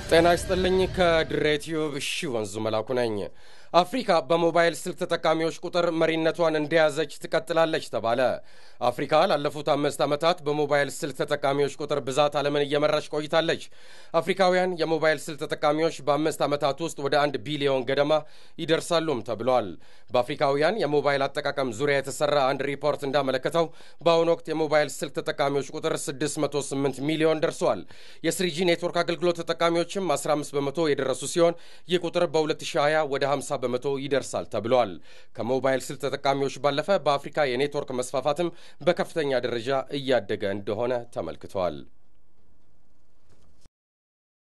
ጤና ይስጥልኝ። ከድሬ ቲዩብ እሺ ወንዙ መላኩ ነኝ። አፍሪካ በሞባይል ስልክ ተጠቃሚዎች ቁጥር መሪነቷን እንደያዘች ትቀጥላለች ተባለ። አፍሪካ ላለፉት አምስት ዓመታት በሞባይል ስልክ ተጠቃሚዎች ቁጥር ብዛት ዓለምን እየመራች ቆይታለች። አፍሪካውያን የሞባይል ስልክ ተጠቃሚዎች በአምስት ዓመታት ውስጥ ወደ አንድ ቢሊዮን ገደማ ይደርሳሉም ተብሏል። በአፍሪካውያን የሞባይል አጠቃቀም ዙሪያ የተሰራ አንድ ሪፖርት እንዳመለከተው በአሁኑ ወቅት የሞባይል ስልክ ተጠቃሚዎች ቁጥር 608 ሚሊዮን ደርሷል። የስሪጂ ኔትወርክ አገልግሎት ተጠቃሚዎችም 15 በመቶ የደረሱ ሲሆን ይህ ቁጥር በ2020 ወደ 50 በመቶ ይደርሳል ተብሏል። ከሞባይል ስልክ ተጠቃሚዎች ባለፈ በአፍሪካ የኔትወርክ መስፋፋትም በከፍተኛ ደረጃ እያደገ እንደሆነ ተመልክቷል።